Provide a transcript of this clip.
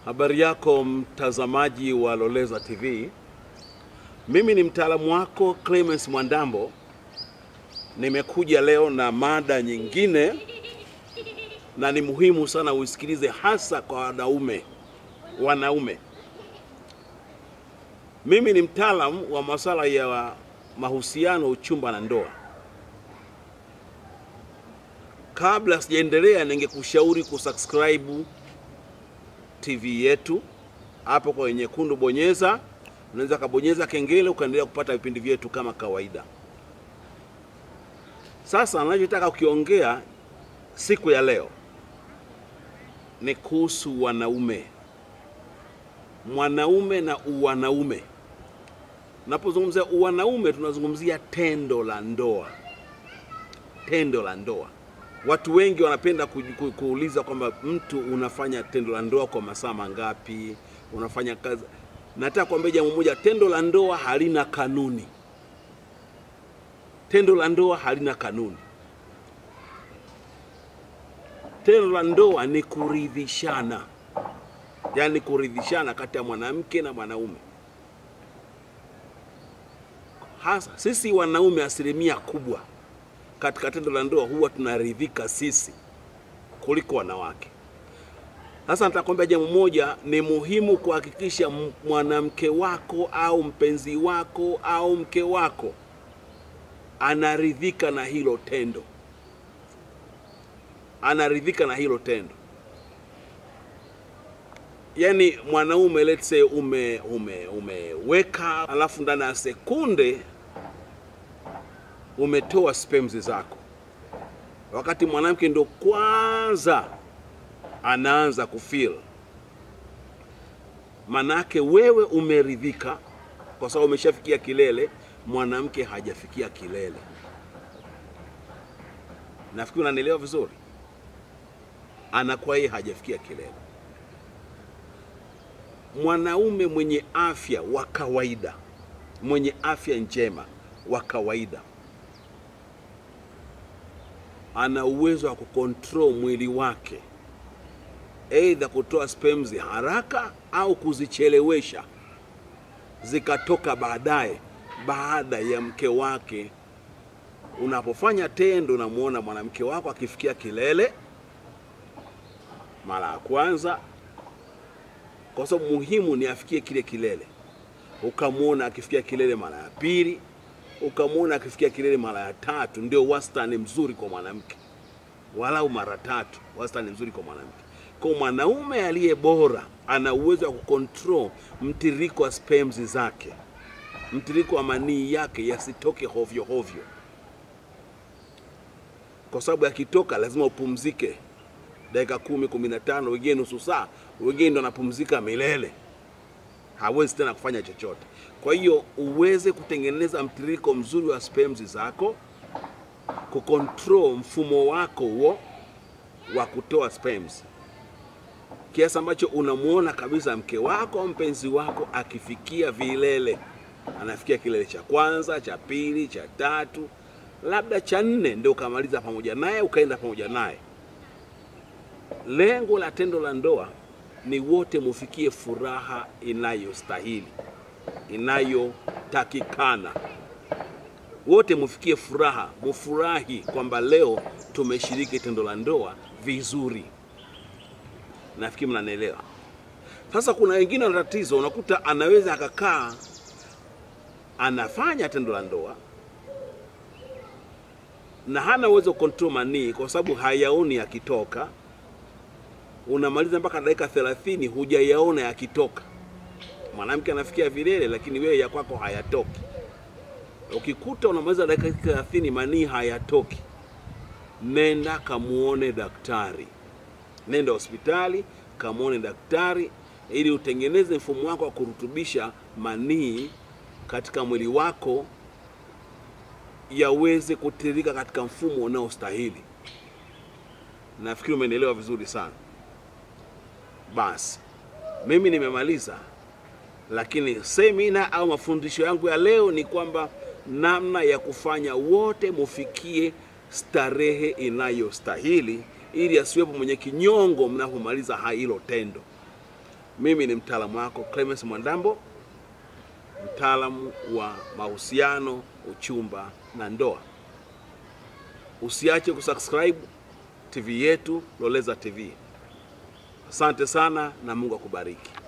Habari yako mtazamaji wa Loleza TV. Mimi ni mtaalamu wako Clemens Mwandambo. Nimekuja leo na mada nyingine na ni muhimu sana uisikilize hasa kwa wanaume. Wanaume. Mimi ni mtaalamu wa masuala ya mahusiano, uchumba na ndoa. Kabla sijaendelea, ningekushauri kusubscribe TV yetu hapo kwa nyekundu, bonyeza. Unaweza kabonyeza kengele ukaendelea kupata vipindi vyetu kama kawaida. Sasa ninachotaka kukiongea siku ya leo ni kuhusu wanaume, mwanaume na uwanaume. Napozungumzia uwanaume, tunazungumzia tendo la ndoa, tendo la ndoa. Watu wengi wanapenda ku, ku, kuuliza kwamba mtu unafanya tendo la ndoa kwa masaa mangapi, unafanya kazi. Nataka kuambia jambo moja, tendo la ndoa halina kanuni. Tendo la ndoa halina kanuni. Tendo la ndoa ni kuridhishana, yaani kuridhishana kati ya mwanamke na mwanaume. Hasa sisi wanaume, asilimia kubwa katika tendo la ndoa huwa tunaridhika sisi kuliko wanawake. Sasa nitakwambia jambo moja, ni muhimu kuhakikisha mwanamke wako au mpenzi wako au mke wako anaridhika na hilo tendo, anaridhika na hilo tendo. Yaani mwanaume let's say ume ume umeweka alafu ndani ya sekunde umetoa sperms zako, wakati mwanamke ndo kwanza anaanza kufeel. Manake wewe umeridhika kwa sababu umeshafikia kilele, mwanamke hajafikia kilele. Nafikiri unanielewa vizuri, anakuwa yeye hajafikia kilele. Mwanaume mwenye afya wa kawaida, mwenye afya njema wa kawaida ana uwezo wa kukontrol mwili wake, aidha kutoa sperms haraka au kuzichelewesha zikatoka baadaye, baada ya mke wake. Unapofanya tendo, unamwona mwanamke wako akifikia kilele mara ya kwanza, kwa sababu muhimu ni afikie kile kilele. Ukamwona akifikia kilele mara ya pili ukamwona akifikia kilele mara ya tatu, ndio wastani mzuri kwa mwanamke, walau mara tatu, wastani mzuri kwa mwanamke. Kwa mwanaume aliye bora ana uwezo wa kucontrol mtiririko wa sperms zake, mtiririko wa manii yake yasitoke hovyo hovyo, kwa sababu yakitoka lazima upumzike dakika kumi, kumi na tano, wengine nusu saa, wengine ndo anapumzika milele, hawezi tena kufanya chochote. Kwa hiyo uweze kutengeneza mtiririko mzuri wa sperms zako, kucontrol mfumo wako huo wa kutoa sperms, kiasi ambacho unamwona kabisa mke wako au mpenzi wako akifikia vilele, anafikia kilele cha kwanza, cha pili, cha tatu, labda cha nne, ndio ukamaliza pamoja naye, ukaenda pamoja naye. Lengo la tendo la ndoa ni wote mufikie furaha inayostahili inayotakikana wote mufikie furaha, mufurahi kwamba leo tumeshiriki tendo la ndoa vizuri. Nafikiri mnanielewa. Sasa kuna wengine wana tatizo, unakuta anaweza akakaa anafanya tendo la ndoa na hana uwezo control manii kwa sababu hayaoni yakitoka. Unamaliza mpaka dakika 30 hujayaona yakitoka mwanamke anafikia vilele, lakini wewe ya kwako hayatoki. Ukikuta unamaliza dakika 30 manii hayatoki, nenda kamuone daktari, nenda hospitali kamuone daktari ili utengeneze mfumo wako wa kurutubisha manii katika mwili wako yaweze kutiririka katika mfumo unaostahili. Nafikiri umenielewa vizuri sana. Basi mimi nimemaliza lakini semina au mafundisho yangu ya leo ni kwamba namna ya kufanya wote mufikie starehe inayostahili ili asiwepo mwenye kinyongo mnapomaliza hilo tendo. Mimi ni mtaalamu wako Clemens Mwandambo, mtaalamu wa mahusiano, uchumba na ndoa. Usiache kusubscribe TV yetu Loleza TV. Asante sana na Mungu akubariki.